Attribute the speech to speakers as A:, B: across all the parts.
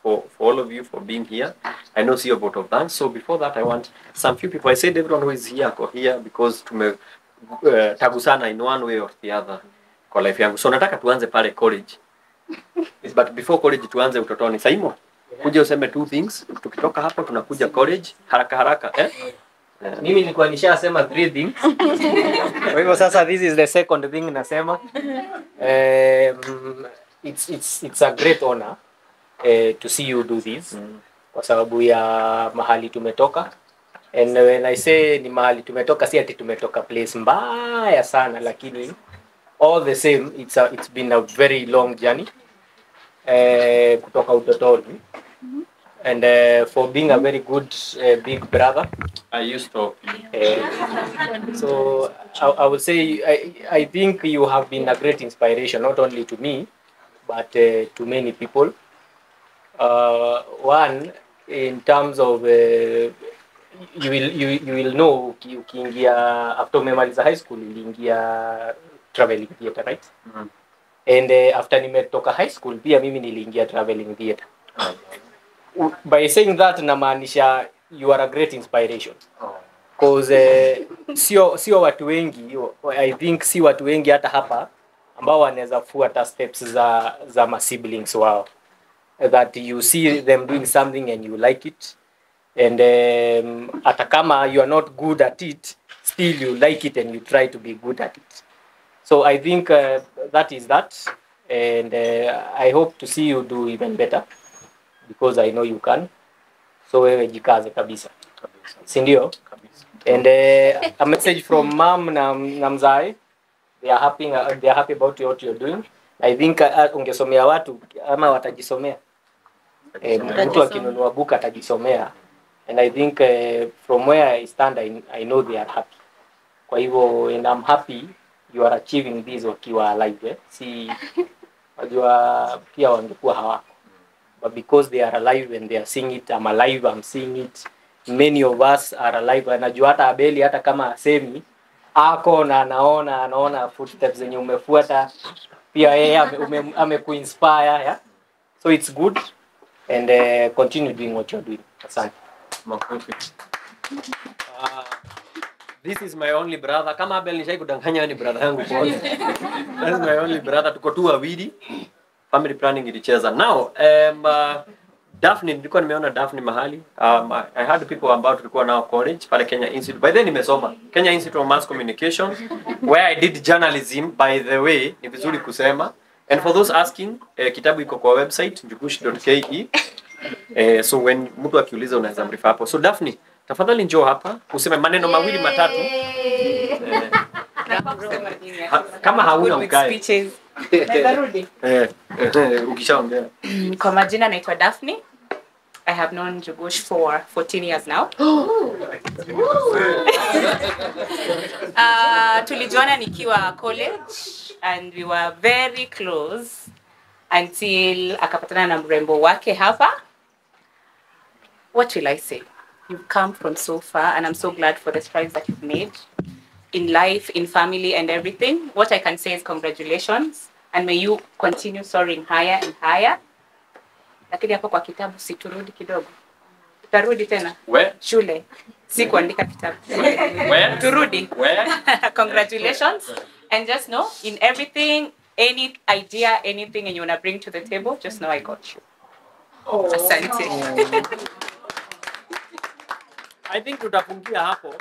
A: for, for all of you for being here. I know see your vote of thanks. So before that, I want some few people. I said everyone who is here go here because tume uh, tagusana in one way or the other kwa life yangu. So nataka tuanze pale college. Yes, but before college tuanze utotoni. Saimo, kuja useme two things. Tukitoka hapo tunakuja college haraka haraka eh?
B: mimi nilikuwa nishasema three things kwa hivyo sasa this is the second thing nasema um, it's, it's, it's a great honor uh, to see you do this
A: Mm.
B: kwa sababu ya mahali tumetoka and when I say ni mahali tumetoka si ati tumetoka place mbaya sana lakini all the same it's, a, it's been a very long journey uh, kutoka utotoni and uh, for being a very good uh, big brother
A: I used to
B: Uh, so I, I would say I, I think you have been a great inspiration not only to me but uh, to many people. Uh, one in terms of uh, you will you, you will know uki- ukiingia after umemaliza high school uliingia traveling theatre right?
A: Mhm.
B: And uh, after nimetoka high school pia mimi niliingia traveling theatre. U- By saying that namaanisha you are a great inspiration cause eh, sio sio watu wengi i think si watu wengi hata hapa ambao wanaweza fuata steps za za ma siblings wao that you see them doing something and you like it and um, hata kama you are not good at it still you like it and you try to be good at it so i think uh, that is that and uh, i hope to see you do even better because i know you can so wewe jikaze kabisa si ndio and uh, a message from mom na, na mzae they are happy uh, they are happy about what you're doing i think uh, ungesomea watu ama watajisomea eh, mtu akinunua book atajisomea and i think uh, from where i stand I, i know they are happy kwa hivyo and i'm happy you are achieving this wakiwa alive eh? si wajua pia wangekuwa hawako but because they are alive and they are seeing it I'm alive I'm seeing it many of us are alive anajua hata Abeli hata kama asemi ako na anaona anaona footsteps zenye umefuata pia yeye ame, ume- amekuinspire yeah? so it's good and uh, continue doing what you're doing asante
A: Makofi. Uh, this is my only brother. Kama Abel nishai kudanganya wewe ni brother yangu kwanza. This is my only brother. Tuko tu wawili. Family planning ilicheza. Now, um, uh, Daphne nilikuwa nimeona Daphne mahali. Um, I I had people ambao tulikuwa nao college pale Kenya Institute. By then nimesoma Kenya Institute of Mass Communication where I did journalism by the way, ni vizuri kusema. And for those asking, eh, kitabu iko kwa website njugush.ke. Eh, so when mtu akiuliza unaweza mrifa hapo. So Daphne, tafadhali njoo hapa useme maneno mawili matatu. Eh, ha, kama hauna ukae.
C: Nitarudi.
A: Eh, eh, eh, ukishaongea.
C: Kwa majina naitwa Daphne. I have known Jugush for 14 years now. uh, tulijuana nikiwa college and we were very close until akapatana na mrembo wake hapa. What will I say? You've come from so far and I'm so glad for the strides that you've made in life, in family and everything. What I can say is congratulations and may you continue soaring higher and higher. Lakini hapo kwa kitabu siturudi kidogo. Utarudi tena
A: We,
C: shule. Si kuandika kitabu.
A: we,
C: Turudi.
A: we.
C: Congratulations. And just know in everything, any idea, anything and you wanna bring to the table, just know I got you. Asante.
A: I think tutafungia hapo.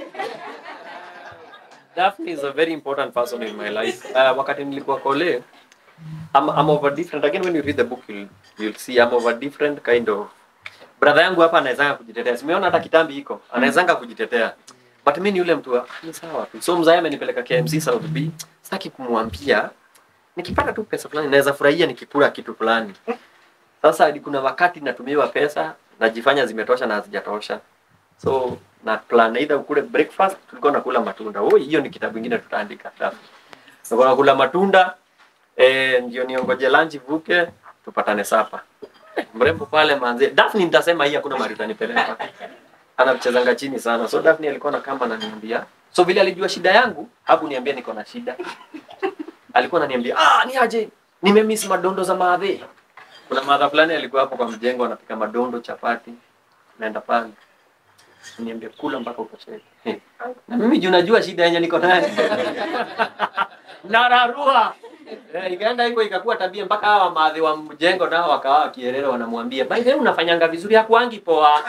A: Daphne is a very important person in my life. Uh, wakati nilikuwa kole, I'm, I'm of a different, again when you read the book you'll, you'll see I'm of a different kind of brother yangu hapa anawezanga kujitetea. Simeona hata kitambi iko, anawezanga kujitetea. But mimi ni yule mtu wa ni sawa tu. So mzae amenipeleka KMC South B. Sitaki kumwambia nikipata tu pesa fulani naweza furahia nikikula kitu fulani. Sasa hadi kuna wakati natumiwa pesa najifanya zimetosha na hazijatosha. So na plan either ukule breakfast, tulikuwa nakula matunda. Oh, hiyo ni kitabu kingine tutaandika. Tulikuwa nakula matunda eh, ndio niongoje lunch vuke tupatane sapa. Eh, mrembo pale manze. Daphne nitasema hii hakuna mahali utanipeleka. Anachezanga chini sana. So Daphne alikuwa na kama ananiambia. So vile alijua shida yangu, hakuniambia niko na shida. Alikuwa ananiambia, "Ah, ni aje? Nimemiss madondo za maadhe." kuna madha fulani alikuwa hapo kwa mjengo anapika madondo chapati naenda pale niambia kula mpaka utosheke na mimi juu najua shida yenye niko nayo nararua Eh, ikaenda hivyo ikakuwa tabia mpaka hawa maadhi wa mjengo nao wakawa wakielera wanamwambia by the way unafanyanga vizuri hakuangi poa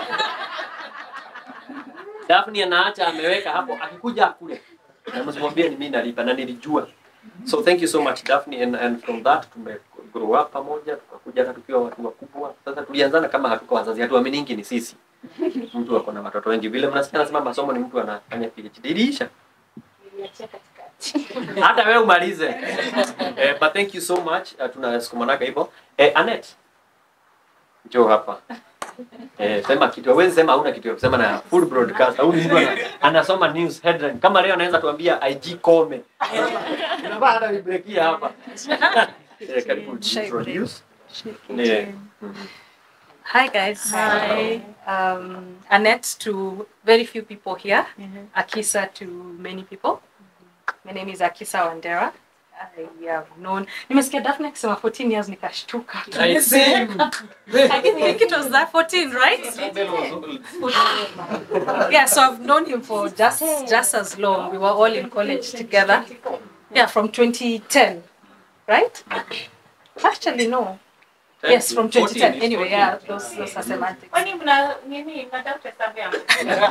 A: Daphne anaacha ameweka hapo akikuja akule na msimwambie ni mimi nalipa na nilijua so thank you so much Daphne and, and from that tume grow up pamoja tukakuja hata tukiwa watu wakubwa sasa tulianzana kama hatuko wazazi hatuaminingi ni sisi mtu ako na watoto wengi vile mnasikia nasema masomo ni mtu anafanya PhD ilisha hata wewe umalize eh, but thank you so much uh, tunasukumanaga hivyo eh, Annette njoo hapa eh, sema kitu hawezi sema hauna kitu ya kusema na full broadcast au mtu ana, anasoma news headline kama leo anaweza tuambia IG Kome unafaa hata vibrekia hapa eh, karibu introduce eh,
D: Hi guys.
C: Hi.
D: Um, Annette to very few people here. Akisa to many people. My name is Akisa Wandera. I have known. Nimesikia Daphne akisema 14 years nikashtuka.
A: I see.
D: I didn't think it was that 14, right? yeah, so I've known him for just just as long. We were all in college together. Yeah, from 2010, right? Actually, no. Yes, from 2010. Anyway, yeah, those, those are semantics.
C: Kwani mna nini mnatafuta hesabu yangu?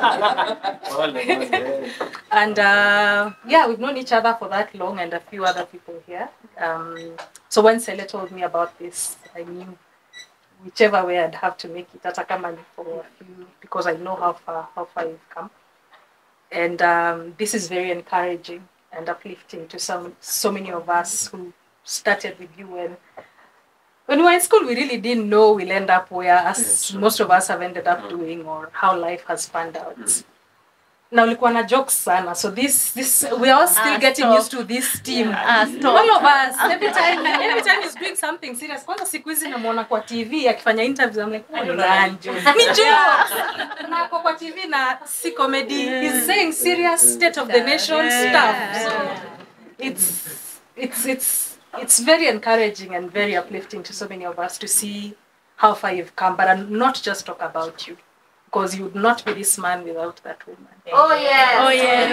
D: And uh, yeah, we've known each other for that long and a few other people here. Um, so when Sele told me about this, I knew whichever way I'd have to make it, hata kama ni for a few, because I know how far, how far you've come. And um, this is very encouraging and uplifting to some, so many of us who started with you when when we were in school, we really didn't know we'll end up where us,
A: Yes, sure.
D: most of us have ended up doing or how life has panned out. na ulikuwa na jokes sana so this this we are all still
C: Ah,
D: getting
C: stop.
D: used to this team
C: Ah, stop.
D: all of us every time every time he's doing something serious kwanza siku hizi namuona kwa tv akifanya interviews I'm like oh, ni nani? ni jokes na ako kwa tv na si comedy he's saying serious state of the nation stuff so it's it's it's it's very encouraging and very uplifting to so many of us to see how far you've come but and not just talk about you because you would not be this man without that woman
C: Oh yeah.
D: Oh, yeah.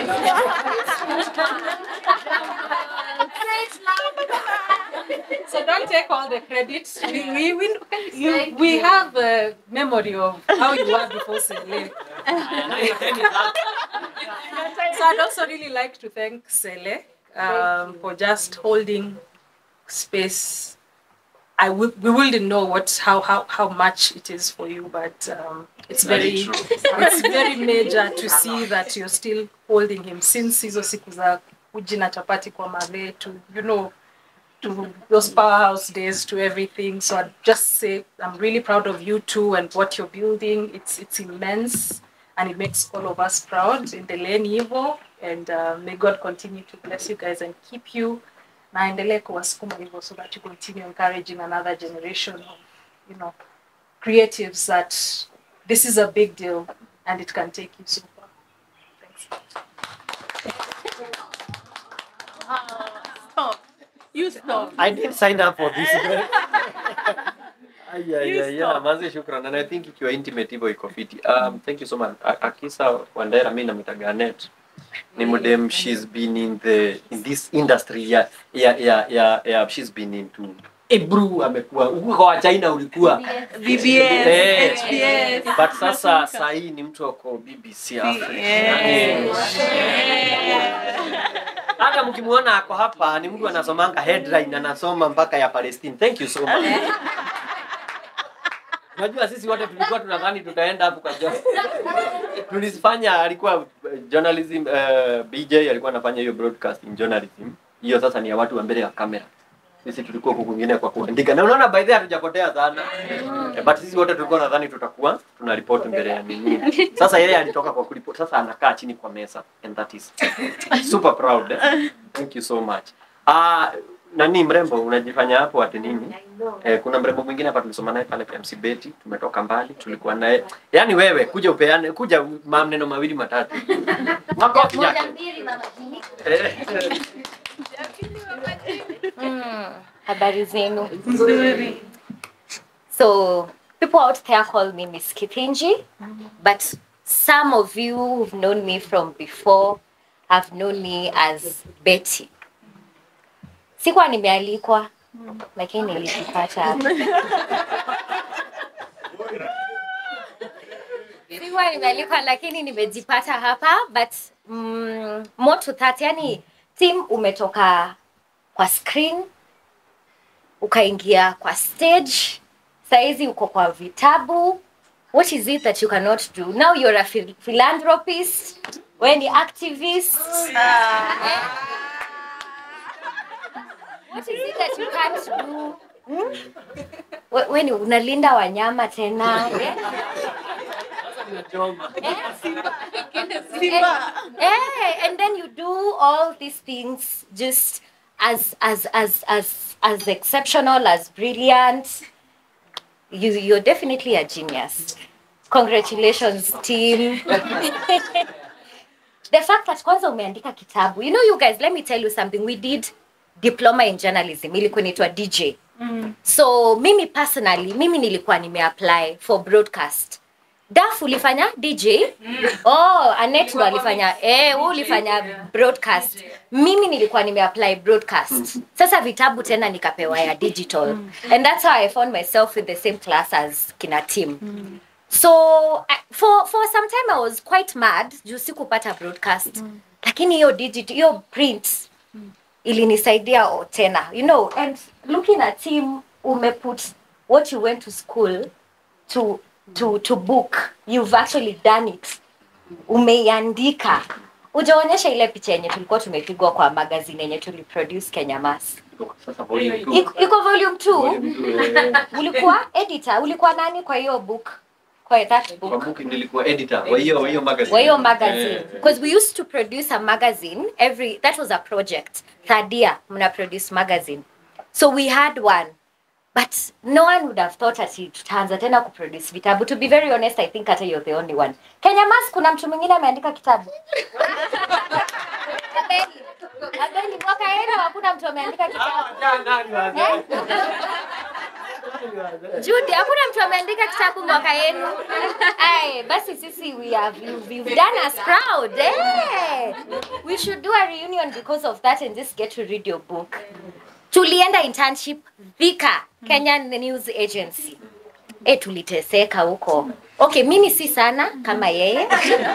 D: so don't take all the credit. We, we, we, you, we have a memory of how you were before Sele. So I'd also really like to thank Sele um, for just holding space. I w- we wouldn't know what how, how, how much it is for you, but um, it's very it's very major to see that you're still holding him since hizo siku za uji na chapati kwa mave to you know to those powerhouse days to everything so i'd just say i'm really proud of you too and what you're building it's it's immense and it makes all of us proud in the lane hivyo and uh, may god continue to bless you guys and keep you na aendelee kuwasukuma hivyo so that you continue encouraging another generation of you know creatives that this is a big deal and it can take you so far. Thanks.
C: Stop. You stop.
A: I did sign up for this. Ay, ay,
C: You
A: ay, yeah,
C: stop.
A: manze shukran and I think ikiwa intimate hivyo iko fiti. Um, thank you so much. A- Akisa Wandera mimi namwitaga Annette. Ni mdem she's been in the in this industry ya ya ya ya, ya she's been into Ebru amekuwa huko wa China ulikuwa
C: BBS,
A: Eh,
C: HBS.
A: but sasa saa hii ni mtu wako BBC Africa.
C: Yes.
A: Yani, hata mkimwona ako hapa ni mtu anasomanga headline anasoma mpaka ya Palestine. Thank you so much. Unajua sisi wote tulikuwa tunadhani tutaenda hapo kwa job. Tulifanya alikuwa uh, journalism uh, BJ alikuwa anafanya hiyo broadcasting journalism. Hiyo sasa ni ya watu wa mbele ya kamera. Sisi tulikuwa huku kwingine kwa kuandika. Na unaona by the way hatujapotea sana. Eh, But sisi wote tulikuwa nadhani tutakuwa tuna report mbele ya nini. Sasa yeye alitoka kwa kuripoti. Sasa anakaa chini kwa meza and that is super proud. Eh? Thank you so much. Ah, nani mrembo unajifanya hapo ati nini? Eh, kuna mrembo mwingine hapa tulisoma naye pale MC Betty, tumetoka mbali, tulikuwa naye. Yaani wewe kuja upeane, kuja maneno mawili matatu. Makofi yake. Eh,
E: Habari zenu.
C: Nzuri.
E: So people out there call me Miss Kithinji, but some of you who've known me from before have known me as Betty. Sikuwa nimealikwa lakini nilijipata hapa. Sikuwa nimealikwa lakini nimejipata hapa but mm, more to that, yani team umetoka kwa screen ukaingia kwa stage saizi uko kwa vitabu what is it that you cannot do now you're a phil- philanthropist we ni activist Eh? what is it that you can't do hmm? we, we ni unalinda wanyama tena eh? Eh, and then you do all these things just as as as as as exceptional as brilliant you you're definitely a genius congratulations team the fact that kwanza umeandika kitabu you know you guys let me tell you something we did diploma in journalism ilikuwa inaitwa dj so mimi personally mimi nilikuwa nimeapply for broadcast daf ulifanya dj oh anet ndo alifanya eh wewe ulifanya broadcast mimi nilikuwa nimeapply broadcast sasa vitabu tena nikapewa ya digital and that's how i found myself in the same class as kina team so I, for for some time i was quite mad juu sikupata broadcast lakini hiyo digital hiyo print ilinisaidia o- tena you know and looking at him umeput what you went to school to to to book you've actually done it umeiandika ujaonyesha ile picha yenye tulikuwa tumepigwa kwa magazine yenye tuliproduce kenya mas
A: Sasa volume two.
E: iko iko volume 2
A: Volume two, eh.
E: ulikuwa editor ulikuwa nani kwa hiyo book kwa that
A: Kwa
E: book
A: book nilikuwa editor wa hiyo wa hiyo magazine.
E: kwa hiyo magazine
A: Eh,
E: because we used to produce a magazine every that was a project third year mna produce magazine so we had one but no one would have thought ati tutaanza tena kuproduce vitabu to be very honest i think hata you're the only one kenya mas kuna mtu mwingine ameandika kitabu Abeli. Abeli, mwaka yenu hakuna mtu ameandika kitabu Eh? Judy, hakuna mtu ameandika kitabu mwaka yenu. Ay, basi sisi we have you've, you've done us proud. Eh. We should do a reunion because of that and just get to read your book. Tulienda internship Thika, Kenyan News Agency. Eh, tuliteseka huko. Okay, mimi si sana kama yeye.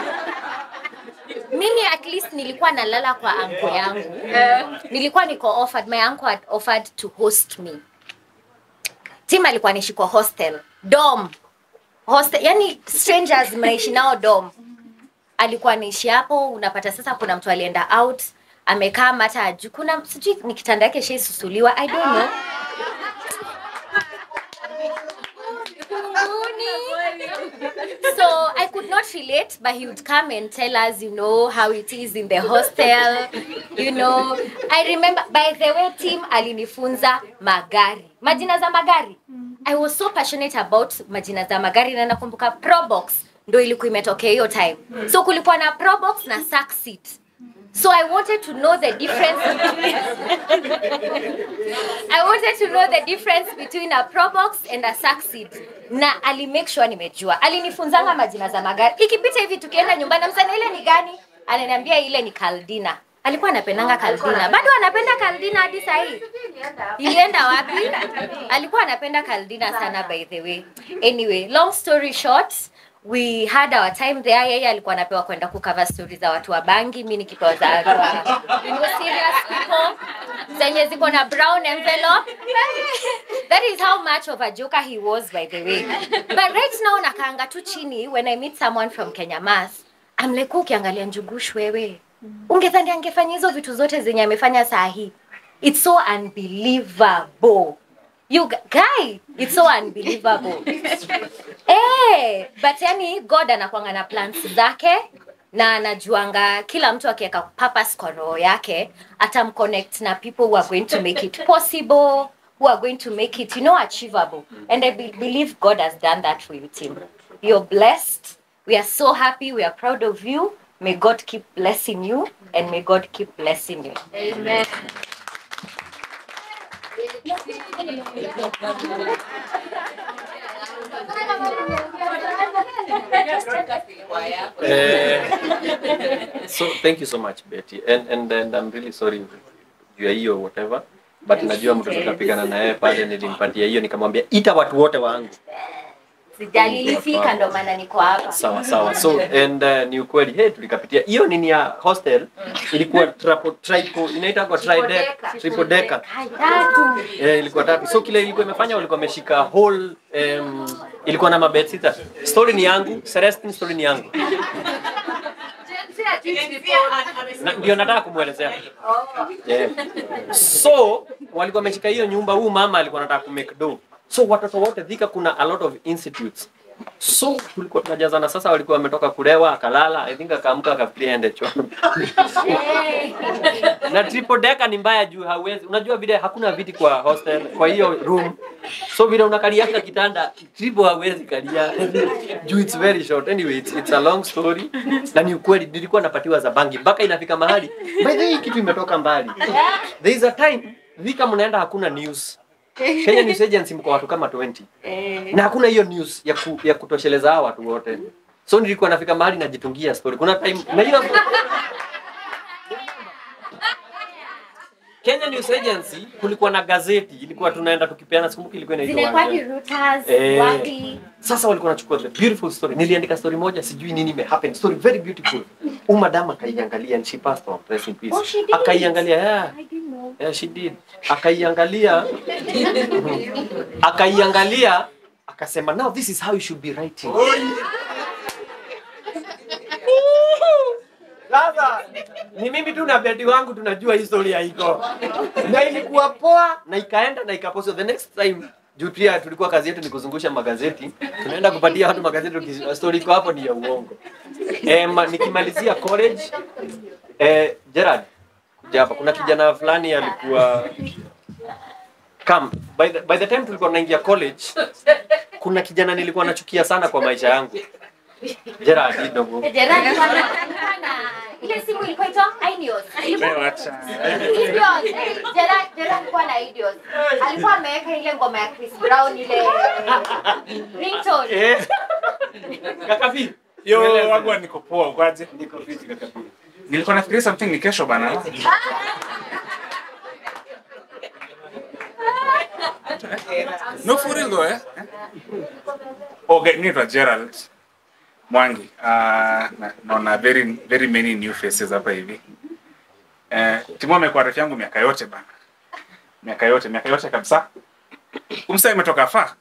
E: mimi at least nilikuwa nalala kwa anko yangu. Nilikuwa niko offered, my uncle had offered to host me tim alikuwa anaishi kwa hostel dom hostel yani strangers mnaishi nao dom alikuwa anaishi hapo unapata sasa kuna mtu alienda out amekaa mata aju kuna sijui ni kitanda yake shaisusuliwa i don't know so I could not relate, but he would come and tell us, you know, how it is in the hostel. You know, I remember, by the way, team alinifunza magari, majina za magari. I was so passionate about majina za magari na nakumbuka Probox ndo ilikuwa imetokea hiyo time. So kulikuwa na Probox na sack seat. So I wanted to know the difference between I wanted to know the difference between a Probox and a sack seat. Na ali make sure nimejua. Alinifunzanga majina za magari. Ikipita hivi tukienda nyumbani msana ile ni gani? Ananiambia ile ni Caldina. Alikuwa anapendanga Caldina. Bado anapenda Caldina hadi saa hii. Ilienda wapi? Alikuwa anapenda Caldina sana by the way. Anyway, long story short, we had our time there. Yeye alikuwa anapewa kwenda kucover story za watu wa bangi, mimi nikipewa za watu wa you know, serious people zenye ziko na brown envelope. That is how much of a joker he was by the way. But right now nakaanga tu chini when I meet someone from Kenya Mass. I'm like, "Wewe ukiangalia Njugush wewe. Ungedhani angefanya hizo vitu zote zenye amefanya saa hii. It's so unbelievable. You gu- guy, it's so unbelievable. Eh, but yani God anakuanga na plans zake na anajuanga kila mtu akiweka purpose kwa roho yake atamconnect na people who are going to make it possible who are going to make it you know achievable and i be- believe god has done that for you tim you're blessed we are so happy we are proud of you may god keep blessing you and may god keep blessing you
F: Amen.
A: Eh, so thank you so much Betty and and and I'm really sorry juu ya hiyo whatever but najua mtu tutapigana na yeye pale nilimpatia hiyo nikamwambia ita watu wote wangu
E: Sijali ilifika ndo maana niko hapa.
A: sawa sawa so and uh, ni ukweli hey tulikapitia hiyo nini ya hostel ilikuwa trapo, tripo inaitwa kwa tridecker triple decker
E: Tatu.
A: eh, ilikuwa tatu so kile ilikuwa imefanya walikuwa wameshika whole um, ilikuwa na mabed sita story ni yangu Celestine story ni yangu Na- ndio nataka kumwelezea yeah. so walikuwa wameshika hiyo nyumba huu mama alikuwa anataka kumake do so watoto wote dhika kuna a lot of institutes so tulikuwa tunajazana sasa walikuwa wametoka kulewa akalala i think akaamka akafikiria ende choo na triple decker ni mbaya juu hauwezi unajua vile hakuna viti kwa hostel kwa hiyo room so vile unakalianga kitanda triple hauwezi kalia juu it's very short anyway it's, it's a long story na ni ukweli nilikuwa napatiwa za bangi mpaka inafika mahali by the way hii kitu imetoka mbali there is a time vika mnaenda hakuna news Kenya News Agency mko watu kama 20 na hakuna hiyo news ya, ku, ya kutosheleza hao watu wote so nilikuwa nafika mahali najitungia story kuna time na hiyo Kenya News Agency kulikuwa na gazeti ilikuwa tunaenda tukipeana sikumbuki ilikuwa
E: Zinakuwa
A: inaitwa
E: ni Reuters,
A: Eh.
E: wapi?
A: sasa walikuwa wanachukua the beautiful story niliandika story moja sijui nini ime happen story very beautiful huyu madam akaiangalia and she passed on rest in peace
E: Oh, she did?
A: akaiangalia yeah
E: I didn't know.
A: yeah she did akaiangalia akaiangalia akasema now this is how you should be writing sasa ni mimi tu na bedi wangu tunajua historia iko na ilikuwa poa na ikaenda na ikaposo the next time juu pia tulikuwa kazi yetu ni kuzungusha magazeti tunaenda kupatia watu magazeti tuki- story iko hapo ni ya uongo eh, ma, nikimalizia college eh, Gerard kuja hapa kuna kijana fulani alikuwa come by the, by the time tulikuwa tunaingia college kuna kijana nilikuwa nachukia sana kwa maisha yangu Gerard kidogo
E: Gerard alikuwa na- alikuwa na ile simu ilikuwa itwa Ineos. Ineos. Gerard Gerard alikuwa na Ineos. Alikuwa ameweka ile ngoma ya Chris Brown ile ringtone.
A: eh kakafi
F: Yo,
A: Mweleze.
F: wagwa niko poa, ukwaje?
A: niko fiti kakafi
F: Nilikuwa nafikiria something ni kesho bana. No for real though, eh? Okay, naitwa Gerald Mwangi. Uh, na- naona very very many new faces hapa hivi. Eh, Timo amekuwa rafiki yangu miaka yote bana. Miaka yote, miaka yote kabisa. Umsa imetoka faa.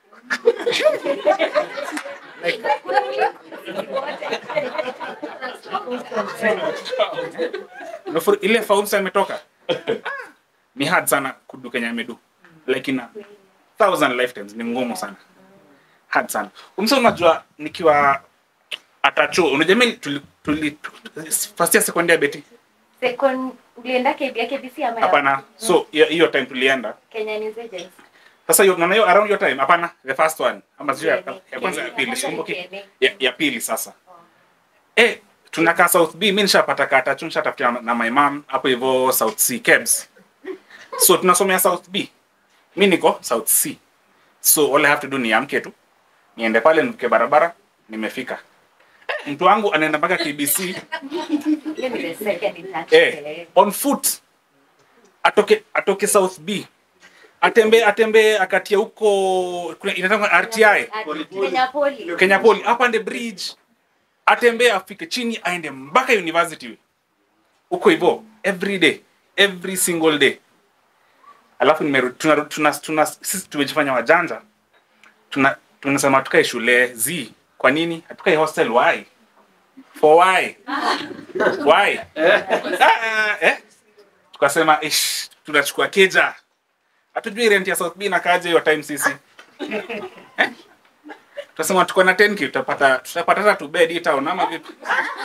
F: No, for, ile faumsa imetoka ni hard sana kudu Kenya imedu like in a thousand lifetimes ni ngumu sana hard sana umsa unajua nikiwa atacho unajua mimi tuli, tuli, first year second year beti
E: Second ulienda KBA KBC ama ya
F: hapana so hiyo hiyo time tulienda
E: Kenya News Agency.
F: sasa hiyo naona hiyo around your time hapana the first one ama sio ya,
E: KNA.
F: ya kwanza ya pili
E: KNA.
F: sikumbuki ya, ya pili sasa eh tunakaa south b mi nishapata kata tu nishatafutia na, na my mom hapo hivyo south c kebs so tunasomea south b mi niko south c so all I have to do ni amke tu niende pale nivuke barabara nimefika Eh, mtu wangu anaenda mpaka kbc
E: Hiyo ni the second internship.
F: eh, on foot atoke atoke south b atembee atembee akatia huko kuna- inaitwa rti
E: Kenya Poli.
F: kenya poli apande bridge atembee afike chini aende mpaka university huko hivyo every day every single day alafu nimerudi tuna, tuna, tuna, sisi tumejifanya wajanja tuna tunasema tukae shule z kwa nini hatukae hostel why for why why ah, eh? tukasema ish tunachukua keja hatujui rent ya south b na kaje hiyo time sisi eh? tunasema tuko na 10k tutapata tutapata hata tu bed hii town ama vipi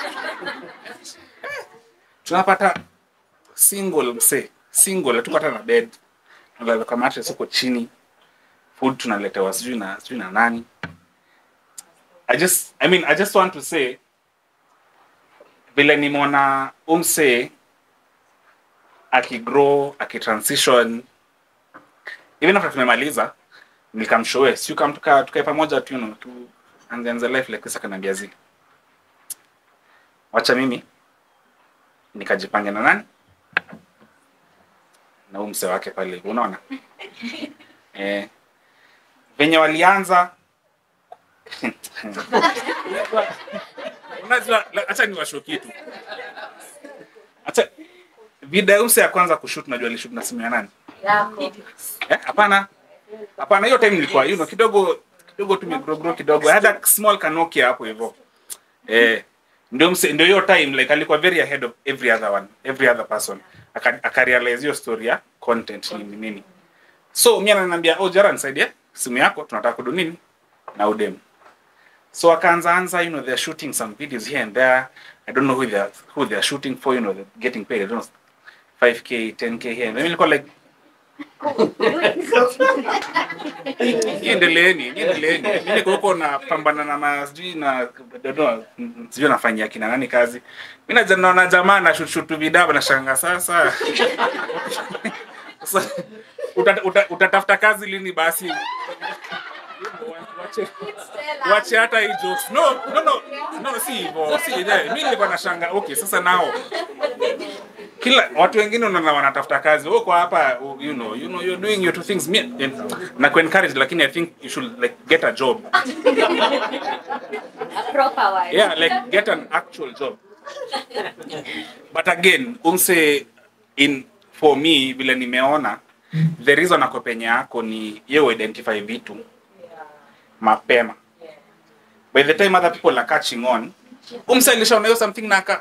F: tunapata single mse single hatukata na bed tunalala kwa mattress huko chini food tunaletewa sijui na sijui na nani i just i mean i just want to say vile nimeona umse akigrow akitransition even after tumemaliza nikamshoe si kam tuka tukae pamoja tu you know, tu angeanza life like this akaniambia zi wacha mimi nikajipange na nani na huu mse wake pale hivyo, unaona eh, venye walianza unajua la- acha niwasho kitu acha video ya mse ya kwanza kushoot najua alishut na simu ya nani Eh, hapana hapana hiyo time nilikuwa you know, kidogo kidogo tumegrogro kidogo I had a small kanokia hapo hivyo eh ndio mse- ndio hiyo time like alikuwa very ahead of every other one every other person Aka- akarealize hiyo story ya content nini nini so mimi ananiambia oh jara nisaidie simu yako tunataka kudu nini na udem so akaanza anza you know they're shooting some videos here and there i don't know who they're who they're shooting for you know they're getting paid i don't know 5k 10k here and mimi nilikuwa like niendeleeni niendeleeni mi niko huko napambana na masijui na dodo sijui nafanyia kina nani kazi mi naja- naona jamaa na shushutu vidaba na shanga sasa Sasa, uta- uta- utatafuta kazi lini basi Wache- wache hata hii jokes no no no no si hivyo si hivyo mi nilikuwa na shanga okay sasa nao kila watu wengine unaona wanatafuta kazi wewe kwa hapa you know you know you're doing your two things me na ku encourage lakini i think you should like get a job
E: A proper one.
F: yeah like get an actual job but again umse in for me vile nimeona the reason ako penye yako ni ye identify vitu mapema by the time other people are catching on umse alishaona hiyo something na aka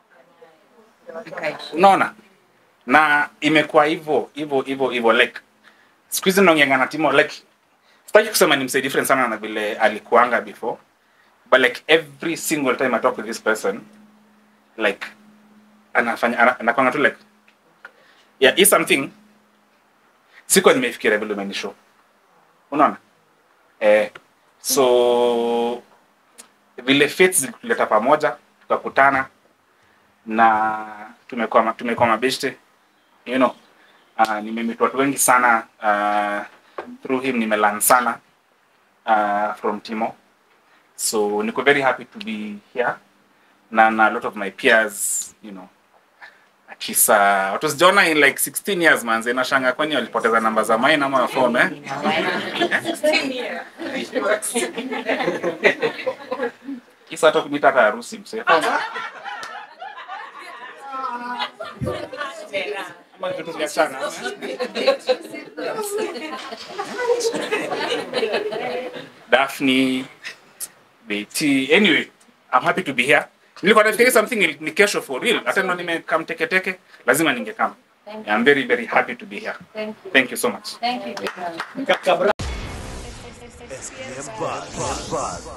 F: unaona na imekuwa hivyo hivyo hivyo hivyo like siku hizi naongeanga na timo like sitaki kusema ni msee different sana na vile alikuanga before but like every single time i talk with this person like anafanya ana- anakwanga tu like yeah is something sikuwa nimefikiria vile umenishow unaona eh, so vile fates zilituleta pamoja tukakutana na tumekuwa ma- tumekuwa mabeshte you know uh, nimemeet watu wengi sana uh, through him nimelearn sana uh, from timo so niko very happy to be here na na a lot of my peers you know akisa watu sijaona in like 16 years manze nashanga kwani walipoteza namba za mine ama phone eh kisa hata kumita hata harusi mse ama vitu vya sana Daphne BT anyway I'm happy to be here nilikuwa nafikiria something ni- ni kesho for real hata ndo nimekam teke teke lazima ningekam I'm very very happy to be here
E: Thank you.
F: thank you so much
E: Thank you.
G: SPM Buzz.